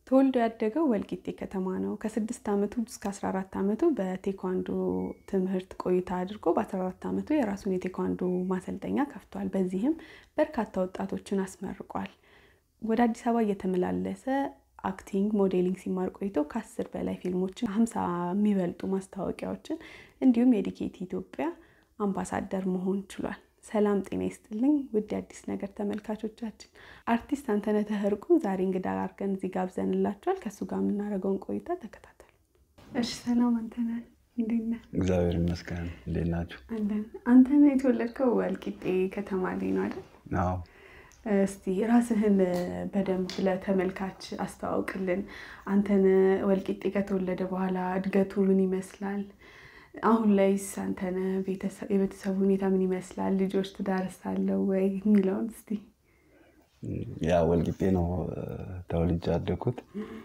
ተወልዶ ያደገው ወልቂጤ ከተማ ነው። ከስድስት ዓመቱ እስከ 14 ዓመቱ በቴኳንዶ ትምህርት ቆይታ አድርጎ በ14 ዓመቱ የራሱን የቴኳንዶ ማሰልጠኛ ከፍቷል። በዚህም በርካታ ወጣቶችን አስመርቋል። ወደ አዲስ አበባ እየተመላለሰ አክቲንግ፣ ሞዴሊንግ ሲማር ቆይቶ ከአስር በላይ ፊልሞችን፣ ሀምሳ የሚበልጡ ማስታወቂያዎችን እንዲሁም የዲኬቲ ኢትዮጵያ አምባሳደር መሆን ችሏል። ሰላም ጤና ይስጥልኝ ውድ የአዲስ ነገር ተመልካቾቻችን፣ አርቲስት አንተነህ ተህርቁ ዛሬ እንግዳ አድርገን እዚህ ጋብዘንላችኋል። ከእሱ ጋር የምናደርገውን ቆይታ ተከታተሉ። እሺ፣ ሰላም አንተነህ፣ እንዴት ነህ? እግዚአብሔር ይመስገን። እንዴት ናችሁ? አለን። አንተነህ የተወለድከው ወልቂጤ ከተማ ላይ ነው አይደል? አዎ። እስቲ ራስህን በደንብ ለተመልካች አስተዋውቅልን። አንተነህ ወልቂጤ ከተወለደ በኋላ እድገቱ ምን ይመስላል? አሁን ላይስ አንተነህ የቤተሰቡ ሁኔታ ምን ይመስላል? ልጆች ትዳርስ አለው ወይ የሚለውን እስቲ። ያ ወልቂጤ ነው ተወልጄ ያደግኩት።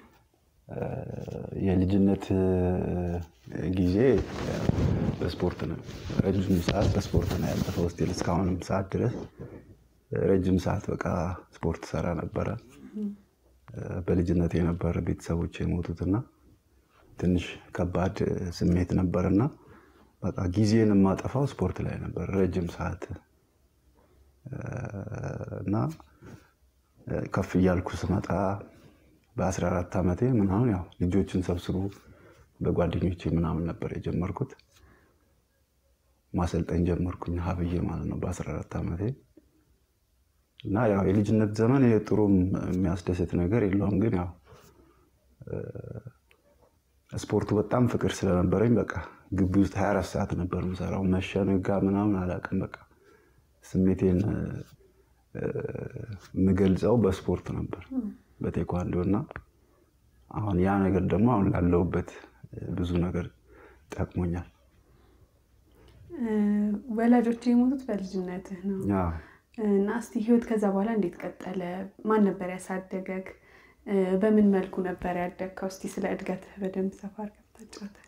የልጅነት ጊዜ በስፖርት ነው። ረጅም ሰዓት በስፖርት ነው ያለፈው ስቲል እስካሁንም ሰዓት ድረስ ረጅም ሰዓት በቃ ስፖርት ሰራ ነበረ። በልጅነት የነበረ ቤተሰቦች የሞቱትና ትንሽ ከባድ ስሜት ነበርና በቃ ጊዜን የማጠፋው ስፖርት ላይ ነበር ረጅም ሰዓት እና ከፍ እያልኩ ስመጣ በ14 ዓመቴ ምናምን ያው ልጆችን ሰብስቡ በጓደኞቼ ምናምን ነበር የጀመርኩት። ማሰልጠን ጀመርኩኝ ሀብዬ ማለት ነው በ14 ዓመቴ እና ያው የልጅነት ዘመን ጥሩም የሚያስደስት ነገር የለውም ግን ያው ስፖርቱ በጣም ፍቅር ስለነበረኝ በቃ ግቢ ውስጥ 24 ሰዓት ነበር የምሰራው። መሸ ነጋ ምናምን አላውቅም። በቃ ስሜቴን የምገልጸው በስፖርት ነበር በቴኳንዶ እና አሁን ያ ነገር ደግሞ አሁን ላለሁበት ብዙ ነገር ጠቅሞኛል። ወላጆች የሞቱት በልጅነትህ ነው እና እስቲ ህይወት ከዛ በኋላ እንዴት ቀጠለ? ማን ነበር ያሳደገግ? በምን መልኩ ነበር ያደግከው? እስቲ ስለ እድገትህ በደንብ ሰፋ አድርገህ ታጫውተን።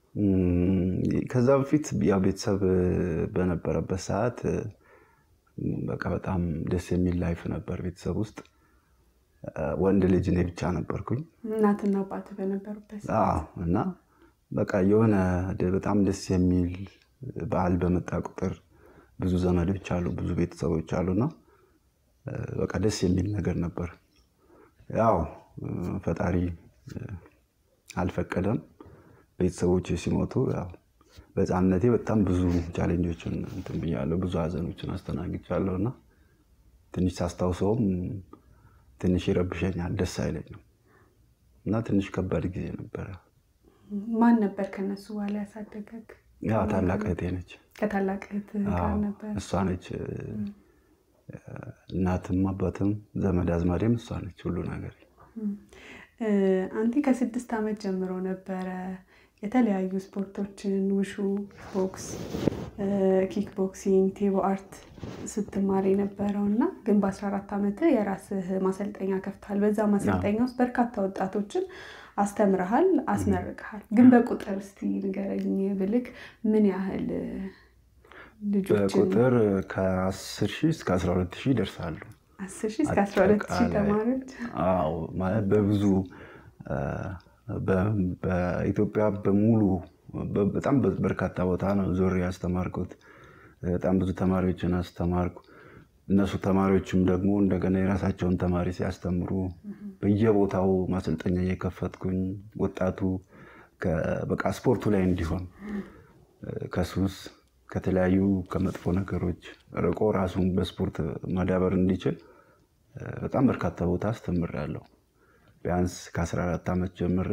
ከዛ በፊት ያው ቤተሰብ በነበረበት ሰዓት በቃ በጣም ደስ የሚል ላይፍ ነበር ቤተሰብ ውስጥ። ወንድ ልጅ እኔ ብቻ ነበርኩኝ እናትና አባትህ በነበሩበት አዎ። እና በቃ የሆነ በጣም ደስ የሚል በዓል በመጣ ቁጥር ብዙ ዘመዶች አሉ፣ ብዙ ቤተሰቦች አሉና በቃ ደስ የሚል ነገር ነበር። ያው ፈጣሪ አልፈቀደም። ቤተሰቦች ሲሞቱ ያው በሕፃንነቴ በጣም ብዙ ቻሌንጆችን እንትን ብያለሁ፣ ብዙ ሀዘኖችን አስተናግጃለሁ እና ትንሽ ሳስታውሰውም ትንሽ ይረብሸኛል፣ ደስ አይለኝም እና ትንሽ ከባድ ጊዜ ነበረ። ማን ነበር ከነሱ በኋላ ያሳደገግ? ያው ታላቅ እህቴ ነች። ከታላቅ እህት ጋር ነበር። እሷ ነች እናትም አባትም ዘመድ አዝማዴም እሷ ነች ሁሉ ነገር። አንቲ ከስድስት ዓመት ጀምሮ ነበረ የተለያዩ ስፖርቶችን ውሹ፣ ቦክስ፣ ኪክ ቦክሲንግ፣ ቴቦ አርት ስትማር የነበረው እና ግን በ14 ዓመት የራስህ ማሰልጠኛ ከፍተሃል። በዛ ማሰልጠኛ ውስጥ በርካታ ወጣቶችን አስተምረሃል፣ አስመርቀሃል። ግን በቁጥር እስቲ ንገረኝ ብልክ ምን ያህል ልጆችን በቁጥር ከ10 ሺህ እስከ 12 ሺህ ይደርሳሉ። አስር ሺህ እስከ 12 ሺህ ተማሪዎች አዎ ማለት በብዙ በኢትዮጵያ በሙሉ በጣም በርካታ ቦታ ነው ዞሬ ያስተማርኩት። በጣም ብዙ ተማሪዎችን አስተማርኩ። እነሱ ተማሪዎችም ደግሞ እንደገና የራሳቸውን ተማሪ ሲያስተምሩ በየቦታው ማሰልጠኛ እየከፈትኩኝ ወጣቱ በቃ ስፖርቱ ላይ እንዲሆን ከሱስ ከተለያዩ ከመጥፎ ነገሮች ርቆ ራሱን በስፖርት ማዳበር እንዲችል በጣም በርካታ ቦታ አስተምሬያለሁ። ቢያንስ ከ14 ዓመት ጀምሬ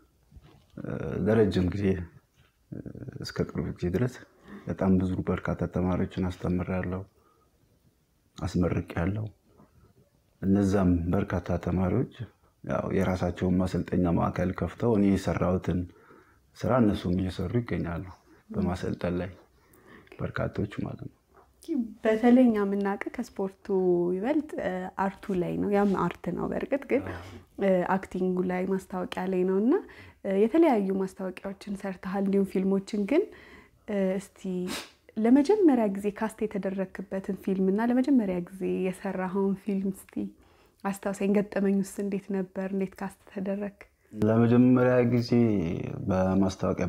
ለረጅም ጊዜ እስከ ቅርብ ጊዜ ድረስ በጣም ብዙ በርካታ ተማሪዎችን አስተምሬያለሁ፣ አስመርቄያለሁ። እነዛም በርካታ ተማሪዎች ያው የራሳቸውን ማሰልጠኛ ማዕከል ከፍተው እኔ የሰራሁትን ስራ እነሱም እየሰሩ ይገኛሉ በማሰልጠን ላይ በርካቶች ማለት ነው። በተለይ እኛ የምናውቅ ከስፖርቱ ይበልጥ አርቱ ላይ ነው። ያም አርት ነው በእርግጥ ግን አክቲንጉ ላይ ማስታወቂያ ላይ ነው እና የተለያዩ ማስታወቂያዎችን ሰርተሃል፣ እንዲሁም ፊልሞችን። ግን እስቲ ለመጀመሪያ ጊዜ ካስት የተደረግክበትን ፊልም እና ለመጀመሪያ ጊዜ የሰራኸውን ፊልም እስቲ አስታውሰኝ። ገጠመኝ ውስጥ እንዴት ነበር? እንዴት ካስት ተደረግ? ለመጀመሪያ ጊዜ በማስታወቂያ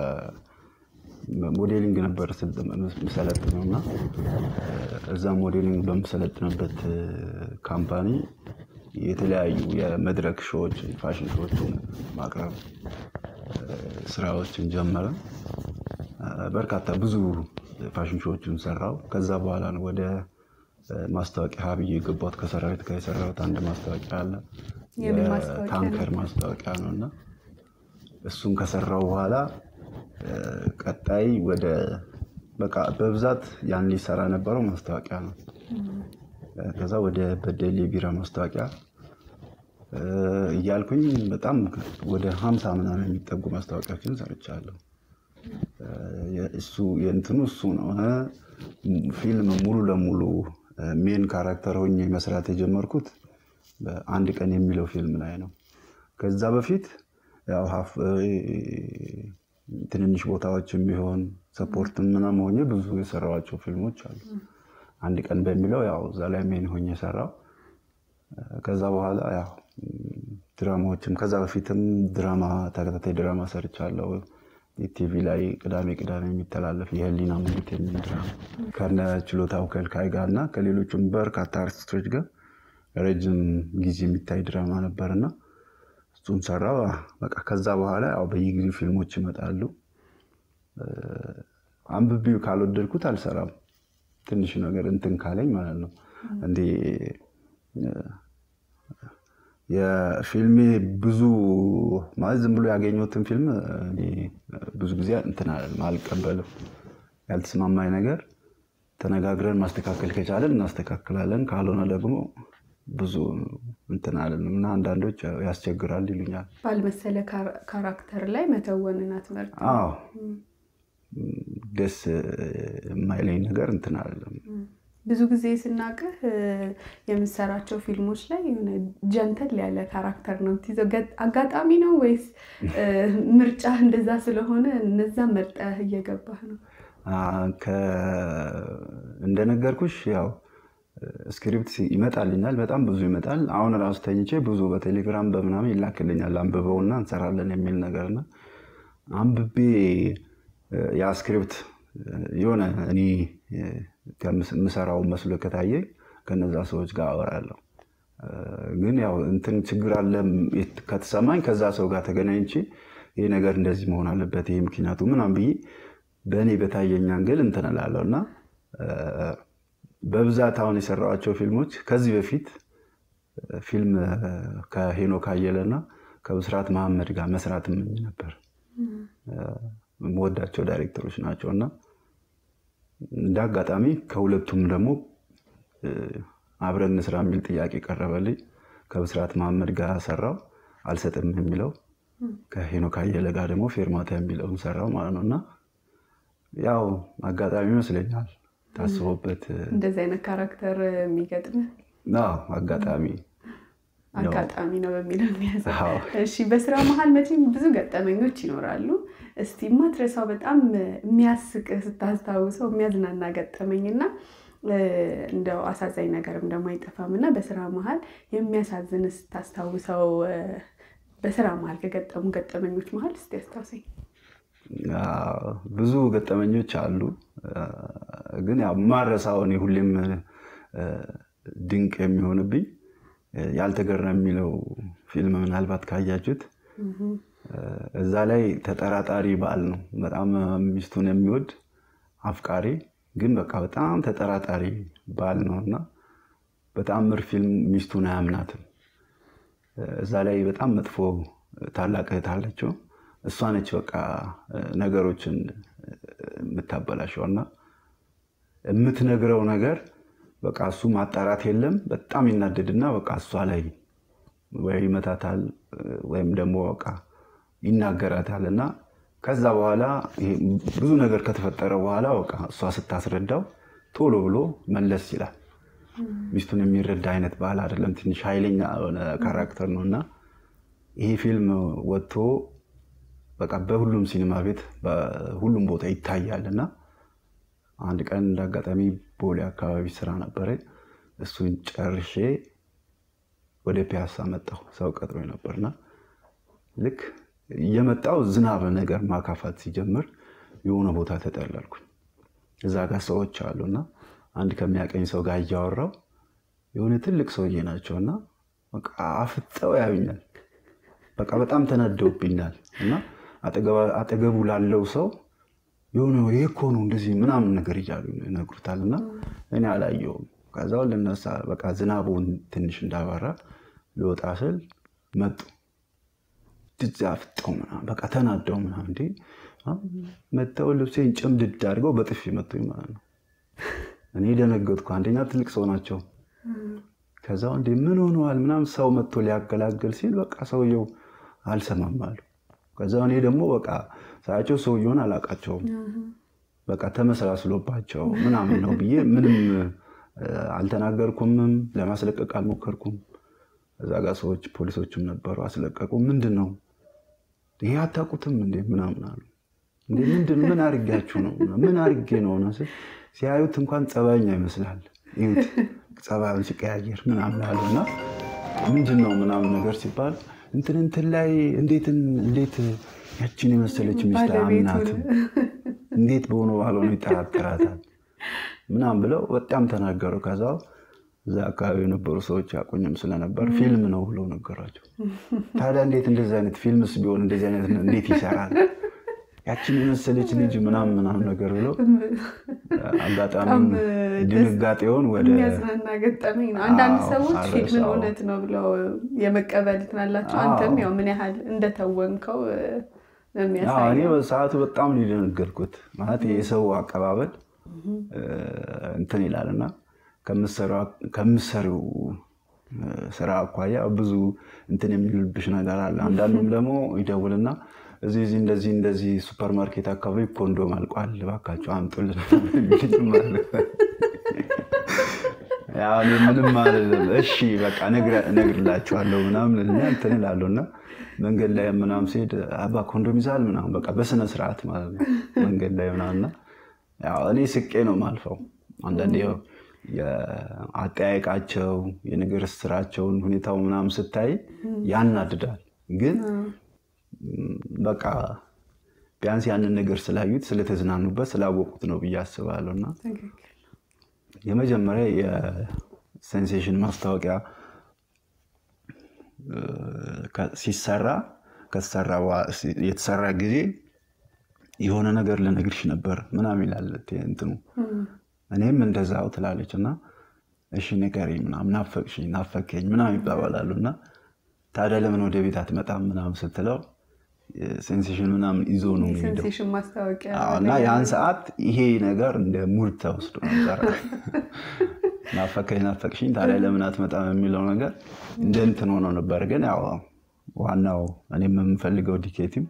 በሞዴሊንግ ነበር የምሰለጥነው እና እዛ ሞዴሊንግ በምሰለጥንበት ካምፓኒ የተለያዩ የመድረክ ሾዎችን ፋሽን ሾዎችን ማቅረብ ስራዎችን ጀመረ። በርካታ ብዙ ፋሽን ሾዎችን ሰራው። ከዛ በኋላ ነው ወደ ማስታወቂያ ሀብዬ የገባሁት። ከሰራዊት ጋር የሰራሁት አንድ ማስታወቂያ አለ። የምን ማስታወቂያ ነው? ታንከር ማስታወቂያ ነው እና እሱን ከሰራው በኋላ ቀጣይ ወደ በቃ በብዛት ያን ሊሰራ ነበረው ማስታወቂያ ነው። ከዛ ወደ በደሌ ቢራ ማስታወቂያ እያልኩኝ በጣም ወደ ሀምሳ ምናምን የሚጠጉ ማስታወቂያዎችን ሰርቻለሁ። እሱ የእንትኑ እሱ ነው። ፊልም ሙሉ ለሙሉ ሜን ካራክተር ሆኜ መስራት የጀመርኩት በአንድ ቀን የሚለው ፊልም ላይ ነው። ከዛ በፊት ያው ሀፍ ትንንሽ ቦታዎችም ቢሆን ሰፖርት ምናምን ሆኜ ብዙ የሰራኋቸው ፊልሞች አሉ። አንድ ቀን በሚለው ያው እዛ ላይ ሜን ሆኜ የሰራው ከዛ በኋላ ያው ድራማዎችም ከዛ በፊትም ድራማ ተከታታይ ድራማ ሰርቻለሁ። ቲቪ ላይ ቅዳሜ ቅዳሜ የሚተላለፍ የህሊና ሙሉት የሚል ድራማ ከነ ችሎታው ከልካይ ጋር እና ከሌሎችም በርካታ አርቲስቶች ጋር ረጅም ጊዜ የሚታይ ድራማ ነበርና እሱን ሰራ። በቃ ከዛ በኋላ ያው በየጊዜው ፊልሞች ይመጣሉ። አንብቤው ካልወደድኩት አልሰራም። ትንሽ ነገር እንትን ካለኝ ማለት ነው እንዴ የፊልሜ ብዙ ማለት ዝም ብሎ ያገኘሁትን ፊልም እኔ ብዙ ጊዜ እንትን አልቀበልም። ያልተስማማኝ ነገር ተነጋግረን ማስተካከል ከቻለን እናስተካክላለን፣ ካልሆነ ደግሞ ብዙ እንትን አለንም እና አንዳንዶች ያስቸግራል ይሉኛል። ባልመሰለ ካራክተር ላይ መተወንን አትመርጥም? አዎ ደስ የማይለኝ ነገር እንትን አለም ብዙ ጊዜ ስናቅህ የምሰራቸው ፊልሞች ላይ የሆነ ጀንተል ያለ ካራክተር ነው የምትይዘው። አጋጣሚ ነው ወይስ ምርጫ እንደዛ ስለሆነ እነዛ መርጠህ እየገባህ ነው? እንደነገርኩሽ ያው ስክሪፕት ይመጣልኛል፣ በጣም ብዙ ይመጣል። አሁን ራሱ ተኝቼ ብዙ በቴሌግራም በምናምን ይላክልኛል፣ አንብበውና እንሰራለን የሚል ነገርና አንብቤ ያ ስክሪፕት የሆነ እኔ ከምሰራው መስሎ ከታየኝ ከነዛ ሰዎች ጋር አወራለሁ። ግን ያው እንትን ችግር አለ ከተሰማኝ ከዛ ሰው ጋር ተገናኝቼ ይህ ነገር እንደዚህ መሆን አለበት ይህ ምክንያቱ ምናምን ብዬ በእኔ በታየኝ አንግል እንትን እላለሁ እና በብዛት አሁን የሰራኋቸው ፊልሞች ከዚህ በፊት ፊልም ከሄኖክ አየለና ከብስራት መሐመድ ጋር መስራት እመኝ ነበር። የምወዳቸው ዳይሬክተሮች ናቸው እና እንደ አጋጣሚ ከሁለቱም ደግሞ አብረን እንስራ የሚል ጥያቄ ቀረበልኝ። ከብስራት መሐመድ ጋር ሰራው አልሰጥም የሚለው ከሄኖክ አየለ ጋር ደግሞ ፌርማታ የሚለውን ሰራው ማለት ነው እና ያው አጋጣሚ ይመስለኛል ታስቦበት እንደዚህ አይነት ካራክተር የሚገጥምህ አጋጣሚ አጋጣሚ ነው በሚለው የሚያዘ አዎ። እሺ በስራ መሀል መቼም ብዙ ገጠመኞች ይኖራሉ። እስቲ የማትረሳው በጣም የሚያስቅህ ስታስታውሰው የሚያዝናና ገጠመኝና እንደው አሳዛኝ ነገርም ደግሞ አይጠፋም እና በስራ መሀል የሚያሳዝን ስታስታውሰው በስራ መሀል ከገጠሙ ገጠመኞች መሀል እስቲ አስታውሰኝ። አዎ፣ ብዙ ገጠመኞች አሉ። ግን ያው ማረሳው እኔ ሁሌም ድንቅ የሚሆንብኝ ያልተገረም የሚለው ፊልም ምናልባት ካያችሁት እዛ ላይ ተጠራጣሪ ባል ነው። በጣም ሚስቱን የሚወድ አፍቃሪ ግን በቃ በጣም ተጠራጣሪ ባል ነው እና በተአምር ፊልም ሚስቱን አያምናትም። እዛ ላይ በጣም መጥፎ ታላቅ እህት አለችው። እሷ ነች በቃ ነገሮችን የምታበላሸው እና የምትነግረው ነገር በቃ እሱ ማጣራት የለም። በጣም ይናደድና በቃ እሷ ላይ ወይ ይመታታል ወይም ደግሞ በቃ ይናገራታል እና ከዛ በኋላ ይሄ ብዙ ነገር ከተፈጠረ በኋላ በቃ እሷ ስታስረዳው ቶሎ ብሎ መለስ ይላል። ሚስቱን የሚረዳ አይነት ባህል አይደለም። ትንሽ ኃይለኛ የሆነ ካራክተር ነው እና ይሄ ፊልም ወጥቶ በቃ በሁሉም ሲኒማ ቤት በሁሉም ቦታ ይታያል እና አንድ ቀን እንዳጋጣሚ ቦሌ አካባቢ ስራ ነበረ። እሱን ጨርሼ ወደ ፒያሳ መጣሁ። ሰው ቀጥሮ ነበርና ልክ እየመጣው ዝናብ ነገር ማካፋት ሲጀምር የሆነ ቦታ ተጠለልኩኝ። እዛ ጋር ሰዎች አሉና አንድ ከሚያቀኝ ሰው ጋር እያወራው የሆነ ትልቅ ሰውዬ ናቸው እና በቃ አፍጠው ያዩኛል። በቃ በጣም ተናደውብኛል እና አጠገቡ ላለው ሰው የሆነ ይሄ እኮ ነው እንደዚህ ምናምን ነገር እያሉ ይነግሩታል እና እኔ አላየውም። ከዛው ልነሳ በቃ ዝናቡን ትንሽ እንዳባራ ልወጣ ስል መጡ። ድዛ አፍጠው ምናምን በቃ ተናደው ምናምን እንዴ መጥተው ልብሴን ጭምድድ አድርገው በጥፊ መቱኝ ማለት ነው። እኔ ደነገጥኩ። አንደኛ ትልቅ ሰው ናቸው። ከዛው እንዴ ምን ሆነዋል ምናምን ሰው መጥቶ ሊያገላግል ሲል በቃ ሰውየው አልሰማም አሉ። ከዛ እኔ ደግሞ በቃ ሳያቸው ሰውየውን አላውቃቸውም። በቃ ተመሳስሎባቸው ምናምን ነው ብዬ ምንም አልተናገርኩምም፣ ለማስለቀቅ አልሞከርኩም። እዛ ጋር ሰዎች ፖሊሶችም ነበሩ፣ አስለቀቁ። ምንድን ነው ይሄ አታውቁትም እንዴ ምናምን አሉ። እንዴ ምንድን ምን አርጌያችሁ ነው ምን አርጌ ነው ነው ሲያዩት እንኳን ጸባይኛ ይመስላል። ይሁት ጸባዩን ሲቀያየር ምናምን አሉ እና ምንድን ነው ምናምን ነገር ሲባል እንትን እንትን ላይ እንዴት እንዴት ያችን የመሰለች ሚስት አምናትም እንዴት በሆነ ባልሆነ ይጠራጠራታል ምናምን ብለው በጣም ተናገሩ። ከዛው እዛ አካባቢ የነበሩ ሰዎች ያቆኝም ስለነበር ፊልም ነው ብለው ነገሯቸው። ታዲያ እንዴት እንደዚህ አይነት ፊልምስ ቢሆን እንደዚህ አይነት እንዴት ይሰራል ያችን የመሰለች ልጅ ምናምን ምናምን ነገር ብለው አጋጣሚ ድንጋጤውን ወደ የሚያዝናና ገጠመኝ ነው። አንዳንድ ሰዎች ፊልምን እውነት ነው ብለው የመቀበል ትናላቸው። አንተም ያው ምን ያህል እንደተወንከው የሚያሳይ እኔ በሰዓቱ በጣም ነው የደነገጥኩት። ማለት የሰው አቀባበል እንትን ይላል እና ከምሰሪው ስራ አኳያ ብዙ እንትን የሚልብሽ ነገር አለ። አንዳንዱም ደግሞ ይደውልና እዚህ እዚህ እንደዚህ እንደዚህ ሱፐር ማርኬት አካባቢ ኮንዶም አልቋል፣ እባካቸው አምጡልን። ምንም አልልም። እሺ በቃ እነግርላችኋለሁ ምናምን እንትን እላለሁ እና መንገድ ላይ ምናምን ሲሄድ አባ ኮንዶም ይዛል ምናምን በቃ በስነ ስርዓት ማለት ነው መንገድ ላይ ምናምንና እኔ ስቄ ነው ማልፈው። አንዳንዴ አጠያየቃቸው የንግር ስራቸውን ሁኔታው ምናምን ስታይ ያናድዳል ግን በቃ ቢያንስ ያንን ነገር ስላዩት ስለተዝናኑበት ስላወቁት ነው ብዬ አስባለሁ። እና የመጀመሪያ የሴንሴሽን ማስታወቂያ ሲሰራ ከተሰራ የተሰራ ጊዜ የሆነ ነገር ልነግርሽ ነበር ምናምን ይላል እንትኑ። እኔም እንደዛው ትላለች እና እሺ ንገሪኝ ምናምን ናፈቅሽኝ፣ ናፈከኝ ምናምን ይባባላሉ እና ታዲያ ለምን ወደ ቤት አትመጣም ምናምን ስትለው ሴንሴሽን ምናምን ይዞ ነው የሚሄደው እና ያን ሰዓት ይሄ ነገር እንደ ሙድ ተወስዶ ነበረ። ናፈከኝ ናፈቅሽኝ ታዲያ ለምን አትመጣም የሚለው ነገር እንደ እንትን ሆኖ ነበር። ግን ያው ዋናው እኔም የምፈልገው ዲኬቲም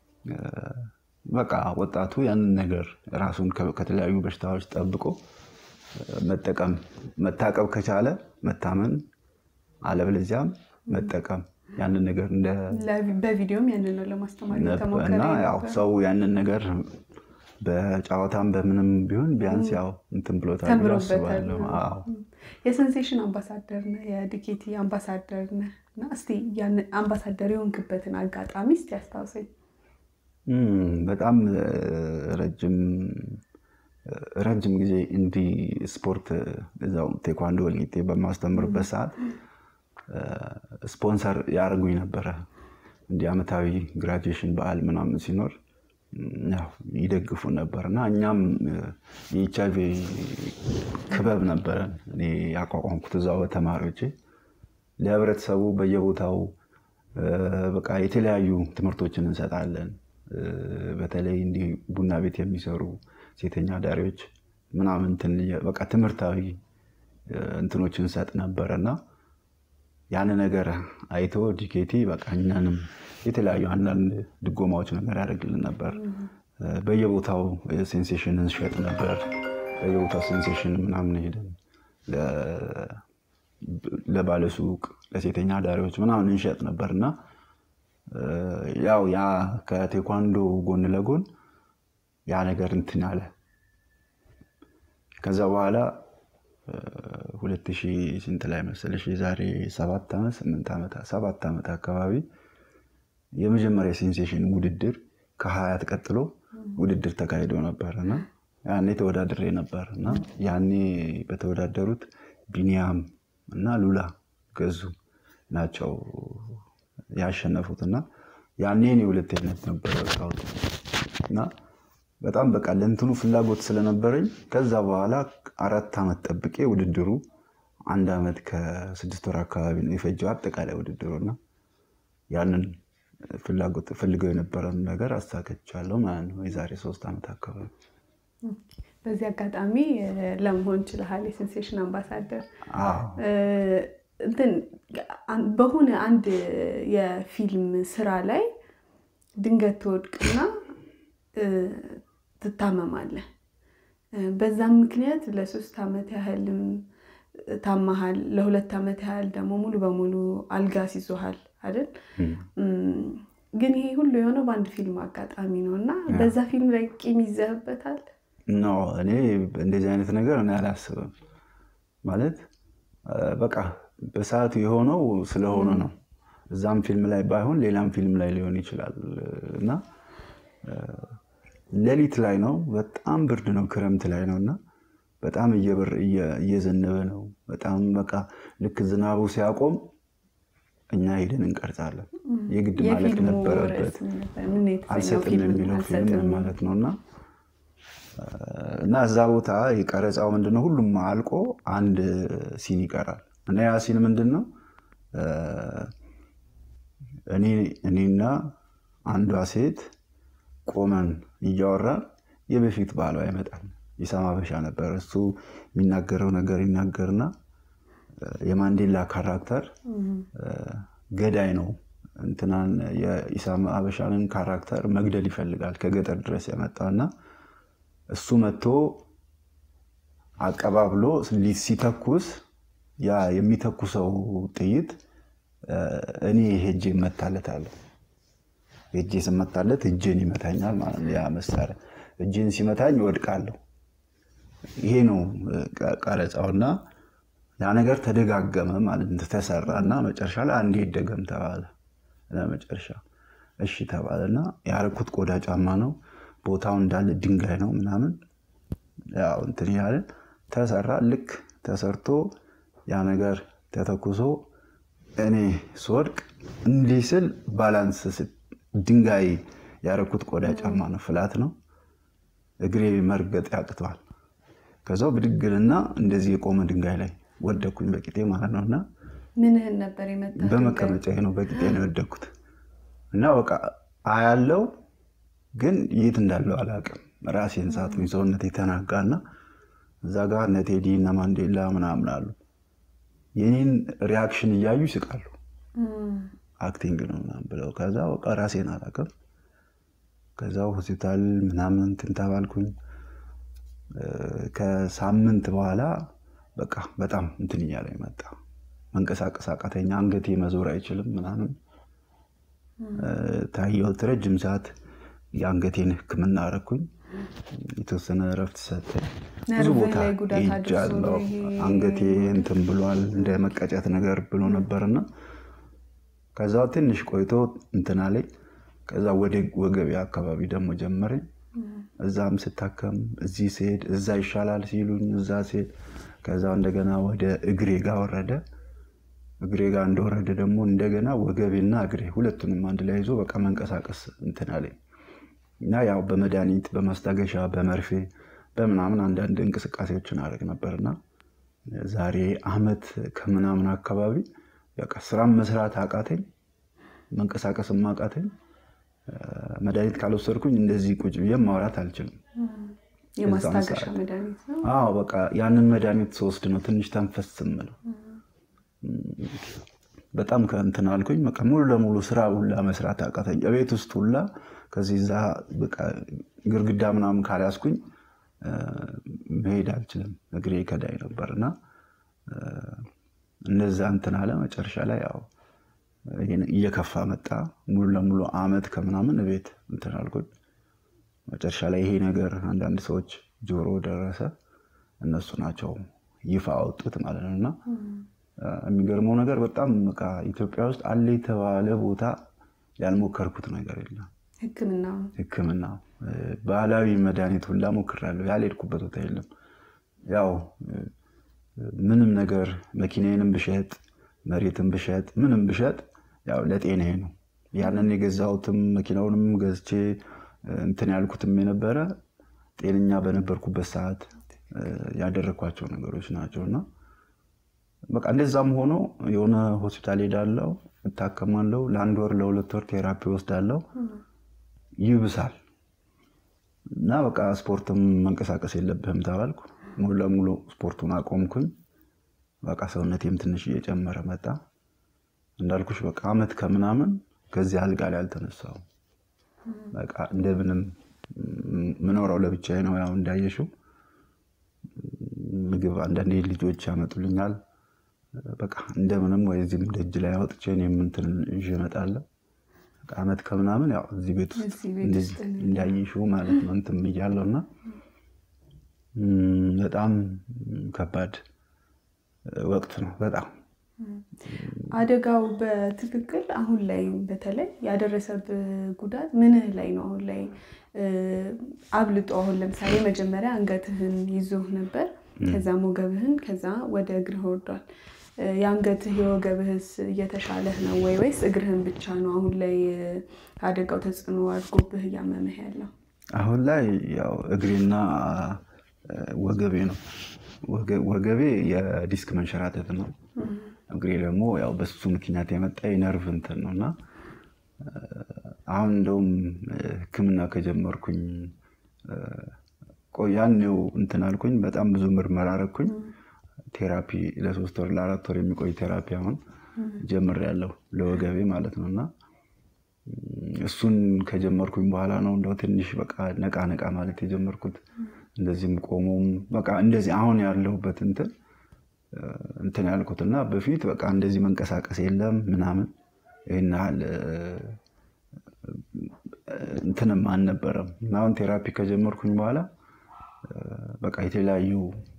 በቃ ወጣቱ ያንን ነገር ራሱን ከተለያዩ በሽታዎች ጠብቆ መጠቀም መታቀብ ከቻለ መታመን አለበለዚያም መጠቀም ያንን ነገር እንደ በቪዲዮም ያንን ነው ለማስተማር እና ያው ሰው ያንን ነገር በጨዋታም በምንም ቢሆን ቢያንስ ያው እንትን ብሎታል ብሎ አስባለሁ። የሴንሴሽን አምባሳደር ነህ፣ የዲኬቲ አምባሳደር ነህ እና እስኪ አምባሳደር የሆንክበትን አጋጣሚ እስኪ አስታውሰኝ። በጣም ረጅም ረጅም ጊዜ እንዲህ ስፖርት እዛው ቴኳንዶ ወልቂጤ በማስተምርበት ሰዓት ስፖንሰር ያደርጉኝ ነበረ። እንዲህ ዓመታዊ ግራጁዌሽን በዓል ምናምን ሲኖር ይደግፉ ነበር እና እኛም የኤች አይ ቪ ክበብ ነበረን እኔ ያቋቋምኩት እዛው በተማሪዎቼ ለህብረተሰቡ በየቦታው በቃ የተለያዩ ትምህርቶችን እንሰጣለን። በተለይ እንዲህ ቡና ቤት የሚሰሩ ሴተኛ አዳሪዎች ምናምን በቃ ትምህርታዊ እንትኖችን እንሰጥ ነበረ እና ያን ነገር አይቶ ዲኬቲ በቃ እኛንም የተለያዩ አንዳንድ ድጎማዎች ነገር ያደርግልን ነበር። በየቦታው ሴንሴሽን እንሸጥ ነበር። በየቦታው ሴንሴሽን ምናምን ሄደን ለባለሱቅ ለሴተኛ አዳሪዎች ምናምን እንሸጥ ነበር እና ያው ያ ከቴኳንዶ ጎን ለጎን ያ ነገር እንትን አለ። ከዛ በኋላ ሁለት ሺህ ስንት ላይ መሰለሽ የዛሬ ሰባት ዓመት ስምንት ዓመት ሰባት ዓመት አካባቢ የመጀመሪያ ሴንሴሽን ውድድር ከሀያት ቀጥሎ ውድድር ተካሂዶ ነበር እና ያኔ ተወዳድሬ ነበር እና ያኔ በተወዳደሩት ቢኒያም እና ሉላ ገዙ ናቸው ያሸነፉት እና ያኔ እኔ ሁለተኝነት ነበር የወጣሁት እና በጣም በቃ ለእንትኑ ፍላጎት ስለነበረኝ ከዛ በኋላ አራት ዓመት ጠብቄ ውድድሩ አንድ ዓመት ከስድስት ወር አካባቢ ነው የፈጀው አጠቃላይ ውድድሩ እና ያንን ፍላጎት ፈልገው የነበረን ነገር አሳከቻለሁ ማለት ነው የዛሬ ሶስት ዓመት አካባቢ በዚህ አጋጣሚ ለመሆን ችለሃል የሴንሴሽን አምባሳደር እንትን በሆነ አንድ የፊልም ስራ ላይ ድንገት ትወድቅና ትታመማለህ በዛም ምክንያት ለሶስት ዓመት ያህልም ታማሃል ለሁለት ዓመት ያህል ደግሞ ሙሉ በሙሉ አልጋ ሲዞሃል አይደል ግን ይሄ ሁሉ የሆነው በአንድ ፊልም አጋጣሚ ነው እና በዛ ፊልም ላይ ቂም ይዘህበታል ኖ እኔ እንደዚህ አይነት ነገር እኔ አላስብም ማለት በቃ በሰዓቱ የሆነው ስለሆነ ነው እዛም ፊልም ላይ ባይሆን ሌላም ፊልም ላይ ሊሆን ይችላል እና ሌሊት ላይ ነው በጣም ብርድ ነው ክረምት ላይ ነው እና በጣም እየበር እየዘነበ ነው በጣም በቃ ልክ ዝናቡ ሲያቆም እኛ ሄደን እንቀርጻለን የግድ ማለቅ ነበረበት አልሰጥም የሚለው ፊልም ማለት ነው እና እና እዛ ቦታ የቀረጻው ምንድነው ሁሉም አልቆ አንድ ሲን ይቀራል እና ያ ሲን ምንድን ነው እኔና አንዷ ሴት ቆመን እያወራን የበፊት ባሏ ይመጣል ይሰማ በሻ ነበር እሱ የሚናገረው ነገር ይናገርና የማንዴላ ካራክተር ገዳይ ነው እንትናን የኢሳም አበሻንን ካራክተር መግደል ይፈልጋል ከገጠር ድረስ የመጣና እሱ መጥቶ አቀባብሎ ሲተኩስ ያ የሚተኩሰው ጥይት እኔ ሄጄ እመታለታለሁ ሄጄ ስመታለት እጄን ይመታኛል ማለት ነው ያ መሳሪያ እጄን ሲመታኝ እወድቃለሁ ይሄ ነው ቀረጻውና ያ ነገር ተደጋገመ ማለት ተሰራ እና መጨረሻ ላይ አንዴ ይደገም ተባለ ለመጨረሻ እሺ ተባለና ያረኩት ቆዳ ጫማ ነው ቦታው እንዳለ ድንጋይ ነው ምናምን ያው እንትን ያለን ተሰራ ልክ ተሰርቶ ያ ነገር ተተኩሶ እኔ ስወድቅ እንዲህ ስል ባላንስ ድንጋይ ያረኩት ቆዳ ጫማ ነው ፍላት ነው እግሬ መርገጥ ያቅተዋል ከዛው ብድግልና እንደዚህ የቆመ ድንጋይ ላይ ወደኩኝ በቂጤ ማለት ነው እና ምንህን ነበር የመጣ በመቀመጫ ነው በቂጤ ነው የወደኩት እና በቃ አያለው ግን የት እንዳለው አላውቅም ራሴን ሳትኝ ሰውነት የተናጋና እዛ ጋር እነ ቴዲ እነ ማንዴላ ምናምን አሉ የኔን ሪያክሽን እያዩ ይስቃሉ አክቲንግ ነው ምናምን ብለው ከዛ በቃ ራሴን አላውቅም ከዛ ሆስፒታል ምናምን እንትን ተባልኩኝ ከሳምንት በኋላ በቃ በጣም እንትን እያለ መጣ መንቀሳቀስ አቃተኛ አንገቴ መዞር አይችልም ምናምን ታየሁት ረጅም ሰዓት የአንገቴን ህክምና አረኩኝ የተወሰነ እረፍት ሰጠኝ ብዙ ቦታ ሄጃለሁ አንገቴ እንትን ብሏል እንደ መቀጨት ነገር ብሎ ነበርና ከዛ ትንሽ ቆይቶ እንትና ላይ ከዛ ወደ ወገቤ አካባቢ ደግሞ ጀመረኝ እዛም ስታከም እዚህ ስሄድ እዛ ይሻላል ሲሉኝ እዛ ስሄድ ከዛ እንደገና ወደ እግሬ ጋር ወረደ እግሬ ጋር እንደወረደ ደግሞ እንደገና ወገቤና እግሬ ሁለቱንም አንድ ላይ ይዞ በቃ መንቀሳቀስ እንትን አለኝ እና ያው በመድኃኒት በማስታገሻ በመርፌ በምናምን አንዳንድ እንቅስቃሴዎችን አደረግ ነበርና ዛሬ አመት ከምናምን አካባቢ በቃ ስራም መስራት አቃተኝ መንቀሳቀስም አቃተኝ መድኃኒት ካልወሰድኩኝ እንደዚህ ቁጭ ብዬ ማውራት አልችልም የማስታገሻ መድኃኒት ነው አዎ በቃ ያንን መድኃኒት ስወስድ ነው ትንሽ ተንፈስ ምለው በጣም ከእንትን አልኩኝ በቃ ሙሉ ለሙሉ ስራ ሁላ መስራት አቃተኝ ቤት ውስጥ ሁላ ከዚህ ዛ ግርግዳ ምናምን ካልያዝኩኝ መሄድ አልችልም እግሬ ከዳይ ነበር እና እነዛ እንትን አለ መጨረሻ ላይ ያው እየከፋ መጣ ሙሉ ለሙሉ አመት ከምናምን ቤት እንትን አልኩኝ መጨረሻ ላይ ይሄ ነገር አንዳንድ ሰዎች ጆሮ ደረሰ እነሱ ናቸው ይፋ አወጡት ማለት ነው። እና የሚገርመው ነገር በጣም በቃ ኢትዮጵያ ውስጥ አለ የተባለ ቦታ ያልሞከርኩት ነገር የለም። ሕክምና ሕክምና ባህላዊ መድኃኒት ሁላ ሞክሬያለሁ። ያልሄድኩበት ቦታ የለም። ያው ምንም ነገር መኪናዬንም ብሸጥ መሬትን ብሸጥ ምንም ብሸጥ ያው ለጤናዬ ነው። ያንን የገዛሁትም መኪናውንም ገዝቼ እንትን ያልኩትም የነበረ ጤነኛ በነበርኩበት ሰዓት ያደረግኳቸው ነገሮች ናቸው እና በቃ እንደዛም ሆኖ የሆነ ሆስፒታል ሄዳለው፣ እታከማለው፣ ለአንድ ወር ለሁለት ወር ቴራፒ ወስዳለው፣ ይብሳል እና በቃ ስፖርትም መንቀሳቀስ የለብህም ተባልኩ። ሙሉ ለሙሉ ስፖርቱን አቆምኩኝ። በቃ ሰውነቴም ትንሽ እየጨመረ መጣ። እንዳልኩሽ በቃ አመት ከምናምን ከዚህ አልጋ ላይ አልተነሳሁም። በቃ እንደምንም ምኖረው ለብቻዬ ነው። ያው እንዳየሽው ምግብ አንዳንዴ ልጆች ያመጡልኛል። በቃ እንደምንም ወይ እዚህም ደጅ ላይ አውጥቼ እኔም እንትን ይዤ እመጣለሁ። አመት ከምናምን ያው እዚህ ቤት ውስጥ እንዳየሽው ማለት ነው እንትን ብያለሁ እና በጣም ከባድ ወቅት ነው። በጣም አደጋው በትክክል አሁን ላይ በተለይ ያደረሰብህ ጉዳት ምንህ ላይ ነው? አሁን ላይ አብልጦ አሁን ለምሳሌ መጀመሪያ አንገትህን ይዞህ ነበር፣ ከዛም ወገብህን፣ ከዛ ወደ እግርህ ወርዷል። የአንገትህ የወገብህስ እየተሻለህ ነው ወይ ወይስ እግርህን ብቻ ነው አሁን ላይ አደጋው ተጽዕኖ አድርጎብህ እያመመህ ያለው? አሁን ላይ ያው እግሬና ወገቤ ነው። ወገቤ የዲስክ መንሸራተት ነው። እግሬ ደግሞ ያው በሱ ምክንያት የመጣ የነርቭ እንትን ነው እና አሁን እንደውም ሕክምና ከጀመርኩኝ ያኔው እንትን አልኩኝ። በጣም ብዙ ምርመራ አረኩኝ። ቴራፒ ለሶስት ወር ለአራት ወር የሚቆይ ቴራፒ አሁን ጀምሬያለሁ ለወገቤ ማለት ነው እና እሱን ከጀመርኩኝ በኋላ ነው እንደው ትንሽ በቃ ነቃ ነቃ ማለት የጀመርኩት። እንደዚህም ቆሞም በቃ እንደዚህ አሁን ያለሁበት እንትን እንትን ያልኩት እና በፊት በቃ እንደዚህ መንቀሳቀስ የለም ምናምን ይህን ያህል እንትንም አልነበረም። አሁን ቴራፒ ከጀመርኩኝ በኋላ በቃ የተለያዩ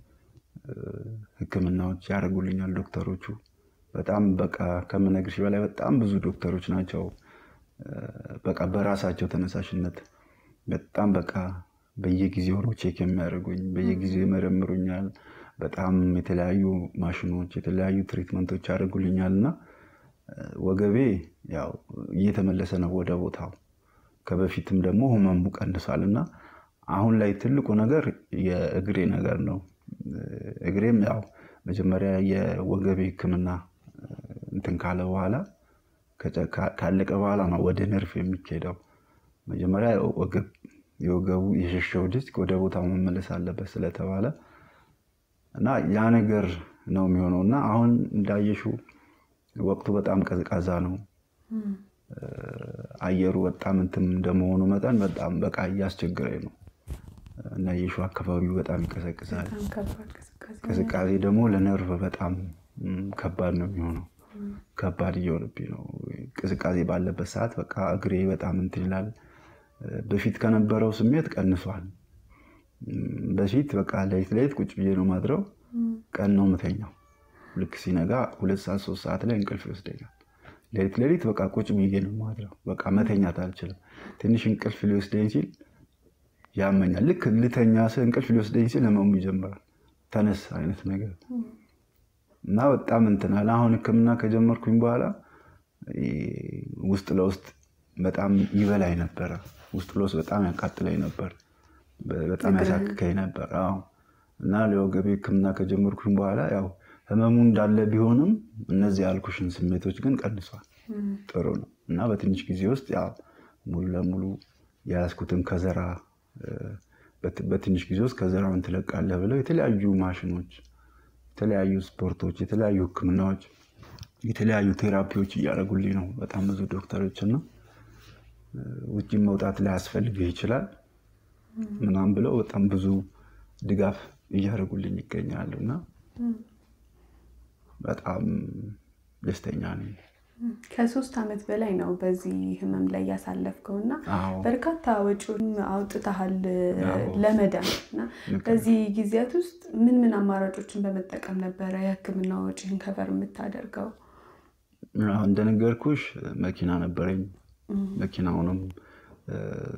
ሕክምናዎች ያደርጉልኛል ዶክተሮቹ። በጣም በቃ ከምነግርሽ በላይ በጣም ብዙ ዶክተሮች ናቸው። በቃ በራሳቸው ተነሳሽነት በጣም በቃ በየጊዜው ነው ቼክ የሚያደርጉኝ፣ በየጊዜው ይመረምሩኛል። በጣም የተለያዩ ማሽኖች፣ የተለያዩ ትሪትመንቶች ያደርጉልኛል እና ወገቤ ያው እየተመለሰ ነው ወደ ቦታው። ከበፊትም ደግሞ ህመሙ ቀንሷል እና አሁን ላይ ትልቁ ነገር የእግሬ ነገር ነው። እግሬም ያው መጀመሪያ የወገቤ ህክምና እንትን ካለ በኋላ ካለቀ በኋላ ነው ወደ ነርፍ የሚካሄደው። መጀመሪያ የወገቡ የሸሸው ዲስክ ወደ ቦታው መመለስ አለበት ስለተባለ እና ያ ነገር ነው የሚሆነው እና አሁን እንዳየሽው ወቅቱ በጣም ቀዝቃዛ ነው። አየሩ በጣም እንትን እንደመሆኑ መጠን በጣም በቃ እያስቸገረኝ ነው እና የሺው አካባቢው በጣም ይቀዘቅዛል። ቅዝቃዜ ደግሞ ለነርቭ በጣም ከባድ ነው የሚሆነው። ከባድ እየሆነብኝ ነው። ቅዝቃዜ ባለበት ሰዓት በቃ እግሬ በጣም እንትን ይላል። በፊት ከነበረው ስሜት ቀንሷል። በፊት በቃ ሌሊት ሌሊት ቁጭ ብዬ ነው ማድረው። ቀን ነው ምተኛው። ልክ ሲነጋ ሁለት ሰዓት ሶስት ሰዓት ላይ እንቅልፍ ይወስደኛል። ሌሊት ሌሊት በቃ ቁጭ ብዬ ነው ማድረው። በቃ መተኛት አልችልም። ትንሽ እንቅልፍ ሊወስደኝ ሲል ያመኛል። ልክ ልተኛ ስል እንቅልፍ ሊወስደኝ ሲል ህመሙ ይጀምራል። ተነስ አይነት ነገር እና በጣም እንትናል። አሁን ህክምና ከጀመርኩኝ በኋላ ውስጥ ለውስጥ በጣም ይበላኝ ነበረ። ውስጥ ለውስጥ በጣም ያቃጥለኝ ነበር። በጣም ያሳክከኝ ነበር። አዎ እና ለወገቤ ህክምና ከጀመርኩኝ በኋላ ያው ህመሙ እንዳለ ቢሆንም እነዚህ ያልኩሽን ስሜቶች ግን ቀንሷል። ጥሩ ነው እና በትንሽ ጊዜ ውስጥ ያው ሙሉ ለሙሉ የያዝኩትን ከዘራ በትንሽ ጊዜ ውስጥ ከዘራውን ትለቃለህ ብለው የተለያዩ ማሽኖች፣ የተለያዩ ስፖርቶች፣ የተለያዩ ህክምናዎች፣ የተለያዩ ቴራፒዎች እያደረጉልኝ ነው በጣም ብዙ ዶክተሮች እና ውጭም መውጣት ላይ ያስፈልግህ ይችላል ምናምን ብለው በጣም ብዙ ድጋፍ እያደረጉልኝ ይገኛሉ እና በጣም ደስተኛ ነኝ። ከሶስት ዓመት በላይ ነው በዚህ ህመም ላይ ያሳለፍከው እና አዎ በርካታ ወጪውን አውጥተሃል አዎ። ለመዳን እና ልክ ነው። በዚህ ጊዜያት ውስጥ ምን ምን አማራጮችን በመጠቀም ነበረ የህክምና ወጪን ከቨር የምታደርገው? አዎ፣ እንደነገርኩሽ መኪና ነበረኝ። መኪናውንም እ፣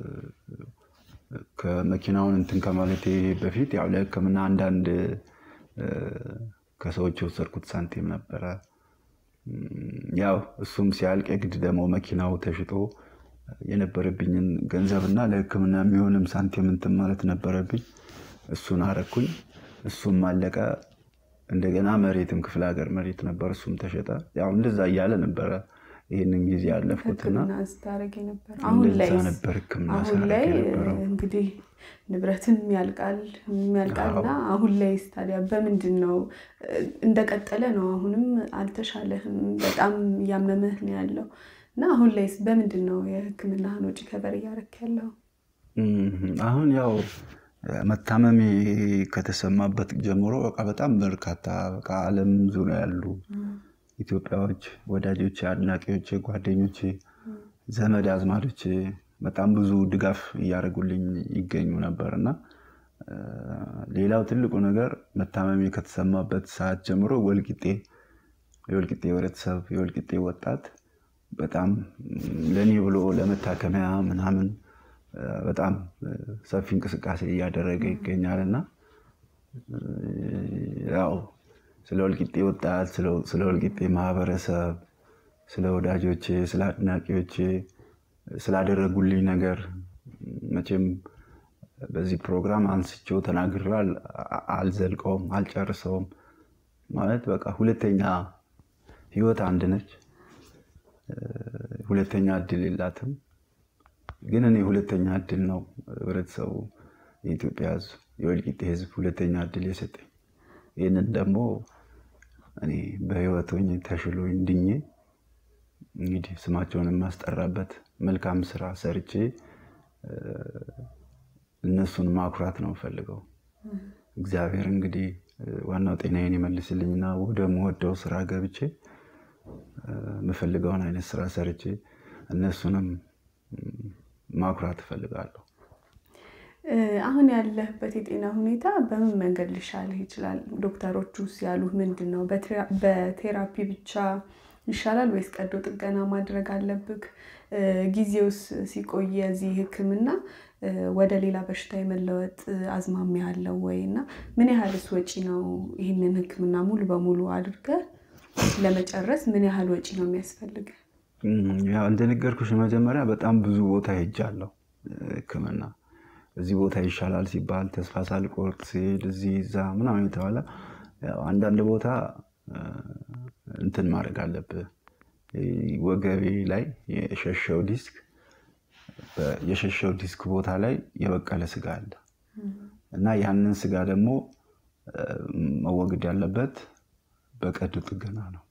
ከመኪናውን እንትን ከማለቴ በፊት ያው ለህክምና አንዳንድ እ፣ ከሰዎች የወሰድኩት ሳንቲም ነበረ። እም፣ ያው እሱም ሲያልቅ የግድ ደግሞ መኪናው ተሽጦ የነበረብኝን ገንዘብና ለህክምና የሚሆንም ሳንቲም እንትን ማለት ነበረብኝ። እሱን አረኩኝ። እሱም አለቀ። እንደገና መሬትም ክፍለ ሀገር መሬት ነበር፣ እሱም ተሸጠ። ያው እንደዛ እያለ ነበረ ይህንን ጊዜ ያለፍኩትና ህክምና ስታደርግ የነበረ አሁን ላይ እንደዛ ነበር ህክምና አሁን ሳደርግ ላይ የነበረው። እንግዲህ ንብረትም ያልቃል ያልቃል እና አሁን ላይ ታዲያ በምንድን ነው እንደቀጠለ ነው? አሁንም አልተሻለህም፣ በጣም እያመመህ ነው ያለው እና አሁን ላይስ በምንድን ነው የህክምናህን ወጪ ከበር እያደረክ ያለው? እም፣ አሁን ያው መታመሜ ከተሰማበት ጀምሮ በቃ በጣም በርካታ በቃ ዓለም ዙሪያ ያሉ ኢትዮጵያዎች፣ ወዳጆቼ፣ አድናቂዎቼ፣ ጓደኞቼ፣ ዘመድ አዝማዶቼ በጣም ብዙ ድጋፍ እያደረጉልኝ ይገኙ ነበር እና እ፣ ሌላው ትልቁ ነገር መታመሜ ከተሰማበት ሰዓት ጀምሮ ወልቂጤ የወልቂጤ ህብረተሰብ የወልቂጤ ወጣት በጣም ለእኔ ብሎ ለመታከሚያ ምናምን እ፣ በጣም እ፣ ሰፊ እንቅስቃሴ እያደረገ ይገኛል እና እ፣ ያው ስለ ወልቂጤ ወጣት ስለ- ስለ ወልቂጤ ማህበረሰብ ስለ ወዳጆቼ ስለ አድናቂዎቼ ስላደረጉልኝ ነገር መቼም በዚህ ፕሮግራም አንስቼው ተናግሬው አል- አልዘልቀውም አልጨርሰውም። ማለት በቃ ሁለተኛ ህይወት አንድ ነች። እ፣ ሁለተኛ እድል የላትም። ግን እኔ ሁለተኛ እድል ነው ህብረተሰቡ፣ የኢትዮጵያ ህዝብ፣ የወልቂጤ ህዝብ ሁለተኛ እድል የሰጠኝ። ይህንን ደግሞ እኔ በህይወት ሆኜ ተሽሎኝ ድኜ እንግዲህ ስማቸውን የማስጠራበት መልካም ስራ ሰርቼ እ፣ እነሱን ማኩራት ነው የምፈልገው። እግዚአብሔር እንግዲህ እ፣ ዋናው ጤናዬን ይመልስልኝና ወደ ምወደው ስራ ገብቼ እ፣ የምፈልገውን አይነት ስራ ሰርቼ እነሱንም ም፣ ማኩራት እፈልጋለሁ። እ፣ አሁን ያለህበት የጤና ሁኔታ በምን መንገድ ሊሻልህ ይችላል? ዶክተሮቹስ ያሉህ ምንድን ነው? በቴራ- በቴራፒ ብቻ ይሻላል ወይስ ቀዶ ጥገና ማድረግ አለብህ? እ፣ ጊዜውስ ሲቆይ የዚህ ህክምና እ፣ ወደ ሌላ በሽታ የመለወጥ እ፣ አዝማሚያ አለው ወይ እና ምን ያህልስ ወጪ ነው ይህንን ህክምና ሙሉ በሙሉ አድርገህ ለመጨረስ ምን ያህል ወጪ ነው የሚያስፈልግህ? እም፣ ያው እንደነገርኩሽ መጀመሪያ በጣም ብዙ ቦታ ሄጃለሁ ህክምና። እዚህ ቦታ ይሻላል ሲባል ተስፋ ሳልቆርጥ ሲሄድ እዚህ እዛ ምናምን የተባለ ያው አንዳንድ ቦታ እ፣ እንትን ማድረግ አለብህ። ይህ ወገቤ ላይ የሸሸው ዲስክ በ- የሸሸው ዲስክ ቦታ ላይ የበቀለ ስጋ አለ እና ያንን ስጋ ደግሞ እ፣ መወገድ ያለበት በቀዶ ጥገና ነው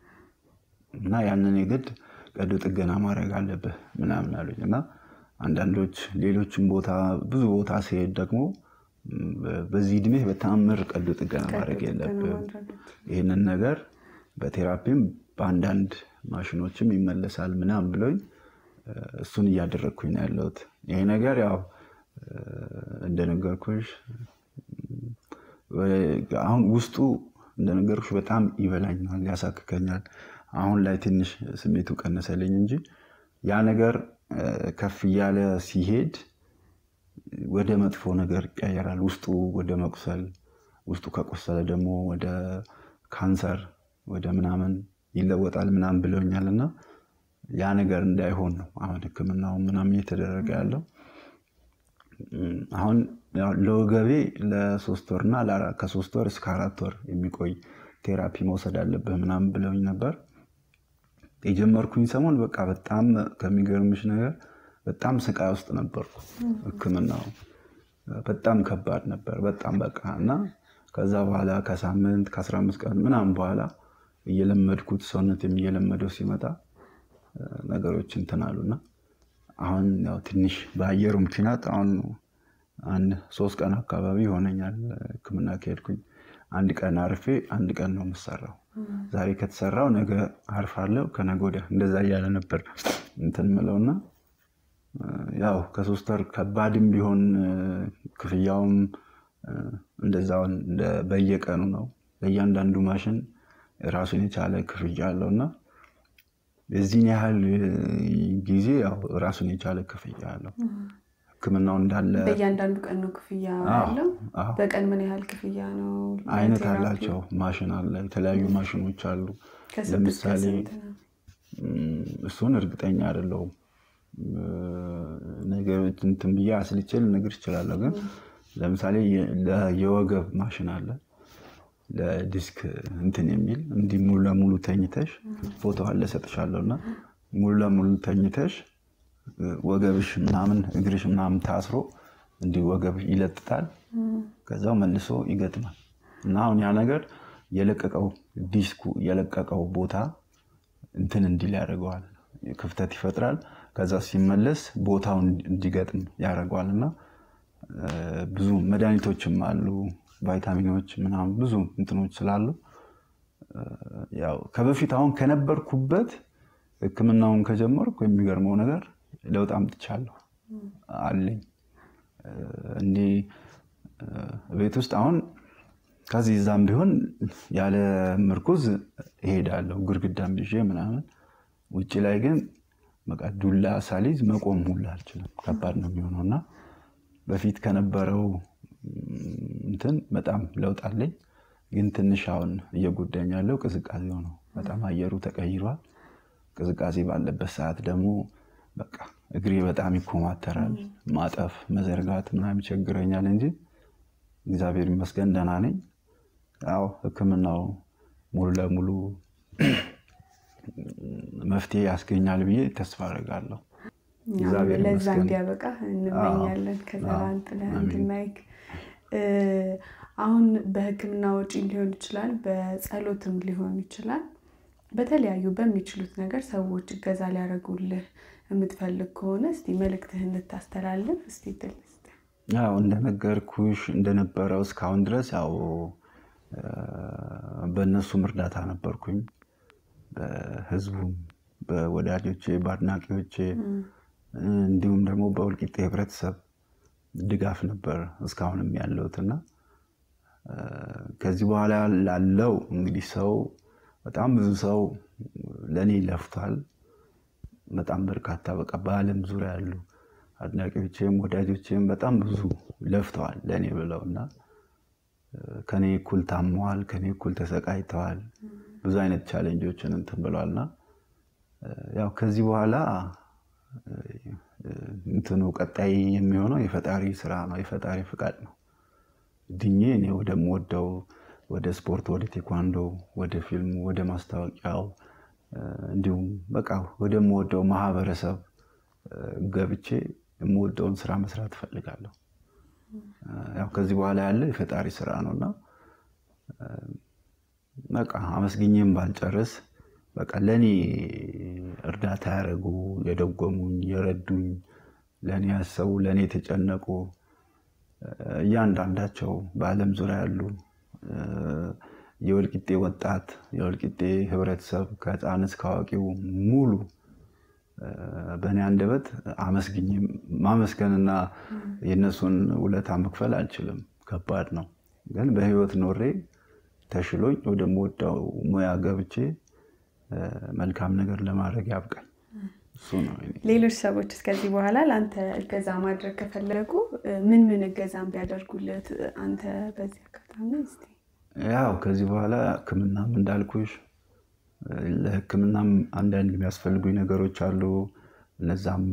እና ያንን የግድ ቀዶ ጥገና ማድረግ አለብህ ምናምን አሉኝ እና አንዳንዶች ሌሎችም ቦታ ብዙ ቦታ ሲሄድ ደግሞ ም፣ በ- በዚህ እድሜ በተአምር ቀዶ ጥገና ማድረግ ቀዶ ጥገና የለብህም ማድረግ ይህንን ነገር በቴራፒም በአንዳንድ ማሽኖችም ይመለሳል ምናምን ብሎኝ እ፣ እሱን እያደረግኩኝ ነው ያለሁት። ይሄ ነገር ያው እ፣ እንደነገርኩሽ ም፣ ወ- አሁን ውስጡ እንደነገርኩሽ በጣም ይበላኛል፣ ያሳክከኛል። አሁን ላይ ትንሽ ስሜቱ ቀነሰልኝ እንጂ ያ ነገር እ፣ ከፍ እያለ ሲሄድ ወደ መጥፎ ነገር ይቀየራል። ውስጡ ወደ መቁሰል፣ ውስጡ ከቆሰለ ደግሞ ወደ ካንሰር ወደ ምናምን ይለወጣል ምናምን ብለውኛል እና ያ ነገር እንዳይሆን ነው አሁን ሕክምናው ምናምን እየተደረገ ያለው። እም፣ አሁን ያው ለወገቤ ለሶስት ወር እና ለአራ- ከሶስት ወር እስከ አራት ወር የሚቆይ ቴራፒ መውሰድ አለብህ ምናምን ብለውኝ ነበር። የጀመርኩኝ ሰሞን በቃ በጣም ከሚገርምሽ ነገር በጣም ስቃይ ውስጥ ነበርኩ። ሕክምናው በጣም ከባድ ነበር። በጣም በቃ እና ከዛ በኋላ ከሳምንት ከአስራ አምስት ቀን ምናምን በኋላ እየለመድኩት ሰውነትም እየለመደው ሲመጣ እ፣ ነገሮች እንትን አሉና አሁን ያው ትንሽ በአየሩ ምክንያት አሁን አንድ ሶስት ቀን አካባቢ ይሆነኛል ሕክምና ከሄድኩኝ። አንድ ቀን አርፌ አንድ ቀን ነው የምሰራው ዛሬ ከተሰራው ነገ አርፋለሁ፣ ከነገ ወዲያ እንደዛ እያለ ነበር እንትን ምለውና ያው ከሶስት ወር ከባድም ቢሆን ክፍያውም እንደዛው በየቀኑ ነው። ለእያንዳንዱ ማሽን ራሱን የቻለ ክፍያ አለው እና የዚህን ያህል ጊዜ ያው ራሱን የቻለ ክፍያ አለው። ሕክምናው እንዳለ በእያንዳንዱ ቀን ነው ክፍያ ያለው። በቀን ምን ያህል ክፍያ ነው? አይነት አላቸው። ማሽን አለ፣ የተለያዩ ማሽኖች አሉ። ለምሳሌ እሱን እርግጠኛ አይደለሁም። ነገሮች እንትን ብዬ አስልቼ ልነግር እችላለሁ። ግን ለምሳሌ የወገብ ማሽን አለ ለዲስክ እንትን የሚል እንዲህ ሙሉ ለሙሉ ተኝተሽ ፎቶ አለ እሰጥሻለሁ እና ሙሉ ለሙሉ ተኝተሽ ወገብሽ ምናምን እግርሽ ምናምን ታስሮ እንዲህ ወገብ ይለጥጣል። ከዛው መልሶ ይገጥማል እና አሁን ያ ነገር የለቀቀው ዲስኩ የለቀቀው ቦታ እንትን እንዲል ያደርገዋል፣ ክፍተት ይፈጥራል። ከዛ ሲመለስ ቦታው እንዲገጥም ያደርገዋል እና ብዙ መድኃኒቶችም አሉ ቫይታሚኖች ምናምን ብዙ እንትኖች ስላሉ ያው ከበፊት አሁን ከነበርኩበት ሕክምናውን ከጀመርኩ የሚገርመው ነገር ለውጥ አምጥቻለሁ አለኝ። እንዲህ ቤት ውስጥ አሁን ከዚህ እዛም ቢሆን ያለ ምርኩዝ እሄዳለሁ ግርግዳም ይዤ ምናምን። ውጭ ላይ ግን በቃ ዱላ ሳሊዝ መቆም ሁላ አልችልም። ከባድ ነው የሚሆነው እና በፊት ከነበረው እንትን በጣም ለውጥ አለኝ። ግን ትንሽ አሁን እየጎዳኝ ያለው ቅዝቃዜው ነው። በጣም አየሩ ተቀይሯል። ቅዝቃዜ ባለበት ሰዓት ደግሞ በቃ እግሬ በጣም ይኮማተራል። ማጠፍ መዘርጋት ምናምን ይቸግረኛል እንጂ እግዚአብሔር ይመስገን ደህና ነኝ። ያው ሕክምናው ሙሉ ለሙሉ መፍትሄ ያስገኛል ብዬ ተስፋ አደርጋለሁ። ለዛ እንዲያበቃ እንመኛለን። ከዘራ ጥለህ እንድናይክ አሁን በህክምና ወጪ ሊሆን ይችላል፣ በጸሎትም ሊሆን ይችላል። በተለያዩ በሚችሉት ነገር ሰዎች እገዛ ሊያደርጉልህ የምትፈልግ ከሆነ እስቲ መልእክትህን እንድታስተላልፍ እስቲ ድል ያው እንደነገርኩሽ እንደነበረው እስካሁን ድረስ ያው በእነሱም እርዳታ ነበርኩኝ። በህዝቡም፣ በወዳጆቼ፣ በአድናቂዎቼ እንዲሁም ደግሞ በወልቂጤ ህብረተሰብ ድጋፍ ነበር እስካሁንም ያለሁት እና ከዚህ በኋላ ላለው እንግዲህ ሰው በጣም ብዙ ሰው ለእኔ ለፍቷል። በጣም በርካታ በቃ በዓለም ዙሪያ ያሉ አድናቂዎቼም ወዳጆቼም በጣም ብዙ ለፍተዋል ለእኔ ብለው እና ከኔ እኩል ታመዋል፣ ከኔ እኩል ተሰቃይተዋል። ብዙ አይነት ቻሌንጆችን እንትን ብለዋልና ያው ከዚህ በኋላ እንትኑ ቀጣይ የሚሆነው የፈጣሪ ስራ ነው፣ የፈጣሪ ፍቃድ ነው። ድኜ እኔ ወደምወደው ወደ ስፖርት፣ ወደ ቴኳንዶ፣ ወደ ፊልሙ፣ ወደ ማስታወቂያው እንዲሁም በቃ ወደምወደው ማህበረሰብ ገብቼ የምወደውን ስራ መስራት እፈልጋለሁ። ያው ከዚህ በኋላ ያለ የፈጣሪ ስራ ነው እና በቃ አመስግኜም ባልጨርስ በቃ ለእኔ እርዳታ ያደረጉ የደጎሙኝ፣ የረዱኝ፣ ለእኔ ያሰቡ፣ ለእኔ የተጨነቁ እያንዳንዳቸው በዓለም ዙሪያ ያሉ የወልቂጤ ወጣት የወልቂጤ ህብረተሰብ ከህፃን እስከ አዋቂው ሙሉ በእኔ አንደበት አመስግኝ ማመስገንና የእነሱን ውለታ መክፈል አልችልም። ከባድ ነው። ግን በህይወት ኖሬ ተሽሎኝ ወደምወደው ሙያ ገብቼ መልካም ነገር ለማድረግ ያብቃኝ። እሱ ነው። ሌሎች ሰዎች እስከዚህ በኋላ ለአንተ እገዛ ማድረግ ከፈለጉ ምን ምን እገዛም ቢያደርጉለት አንተ በዚህ አጋጣሚ እስኪ ያው ከዚህ በኋላ ህክምናም እንዳልኩሽ ለህክምናም አንዳንድ የሚያስፈልጉኝ ነገሮች አሉ። እነዛም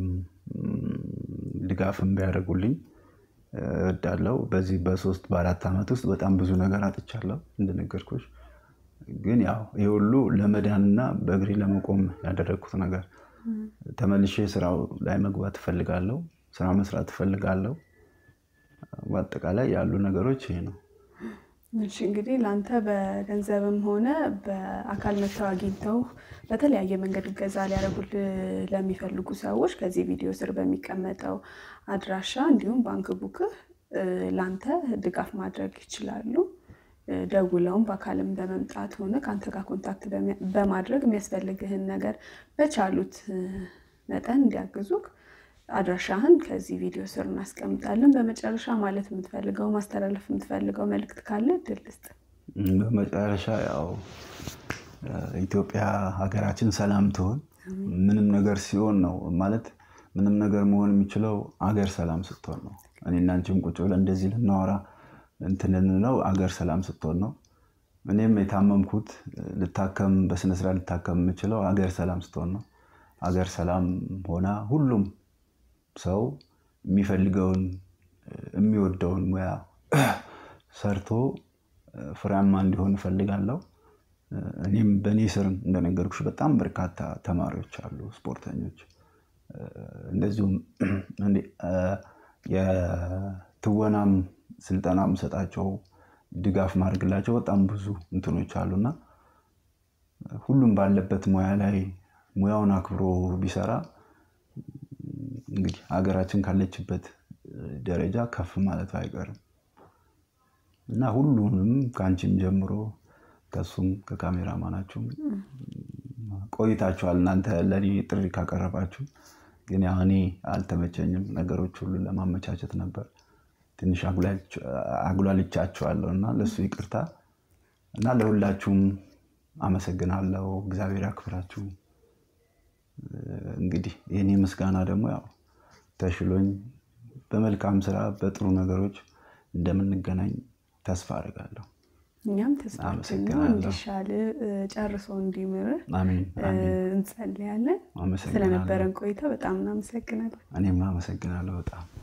ድጋፍም ቢያደርጉልኝ እወዳለሁ። በዚህ በሶስት በአራት ዓመት ውስጥ በጣም ብዙ ነገር አጥቻለሁ እንደነገርኩሽ። ግን ያው ይህ ሁሉ ለመዳንና በእግሬ ለመቆም ያደረግኩት ነገር ተመልሼ ስራው ላይ መግባት እፈልጋለሁ። ስራ መስራት እፈልጋለሁ። በአጠቃላይ ያሉ ነገሮች ይሄ ነው። እሺ እንግዲህ ለአንተ በገንዘብም ሆነ በአካል መጥተው አግኝተው በተለያየ መንገድ እገዛ ሊያደርጉልህ ለሚፈልጉ ሰዎች ከዚህ ቪዲዮ ስር በሚቀመጠው አድራሻ እንዲሁም ባንክ ቡክህ ለአንተ ድጋፍ ማድረግ ይችላሉ። ደውለውም በአካልም በመምጣት ሆነ ከአንተ ጋር ኮንታክት በማድረግ የሚያስፈልግህን ነገር በቻሉት መጠን እንዲያግዙክ አድራሻህን ከዚህ ቪዲዮ ስር እናስቀምጣለን። በመጨረሻ ማለት የምትፈልገው ማስተላለፍ የምትፈልገው መልእክት ካለ እድል ስጥ። በመጨረሻ ያው ኢትዮጵያ ሀገራችን ሰላም ትሆን። ምንም ነገር ሲሆን ነው ማለት ምንም ነገር መሆን የሚችለው አገር ሰላም ስትሆን ነው። እኔና አንቺም ቁጭ ብለን እንደዚህ ልናወራ እንትን ልንለው አገር ሰላም ስትሆን ነው። እኔም የታመምኩት ልታከም በስነስርዓት ልታከም የምችለው አገር ሰላም ስትሆን ነው። አገር ሰላም ሆና ሁሉም ሰው የሚፈልገውን የሚወደውን ሙያ ሰርቶ ፍሬያማ እንዲሆን እፈልጋለሁ። እኔም በእኔ ስር እንደነገርኩሽ በጣም በርካታ ተማሪዎች አሉ፣ ስፖርተኞች እንደዚሁም የትወናም ስልጠና የምሰጣቸው ድጋፍ ማድረግላቸው በጣም ብዙ እንትኖች አሉና ሁሉም ባለበት ሙያ ላይ ሙያውን አክብሮ ቢሰራ እንግዲህ ሀገራችን ካለችበት ደረጃ ከፍ ማለቱ አይቀርም እና ሁሉንም ከአንቺም ጀምሮ ከሱም ከካሜራማናችሁም ቆይታችኋል። እናንተ ለእኔ ጥሪ ካቀረባችሁ ግን ያው እኔ አልተመቸኝም። ነገሮች ሁሉ ለማመቻቸት ነበር ትንሽ አጉላልቻችኋለሁ እና ለእሱ ይቅርታ እና ለሁላችሁም አመሰግናለሁ። እግዚአብሔር ያክብራችሁ። እንግዲህ የኔ ምስጋና ደግሞ ያው ተሽሎኝ በመልካም ስራ በጥሩ ነገሮች እንደምንገናኝ ተስፋ አድርጋለሁ። እኛም ተስፋችን ነው እንዲሻል ጨርሶ እንዲምርህ እንጸልያለን። ስለነበረን ቆይታ በጣም እናመሰግናለን። እኔም አመሰግናለሁ በጣም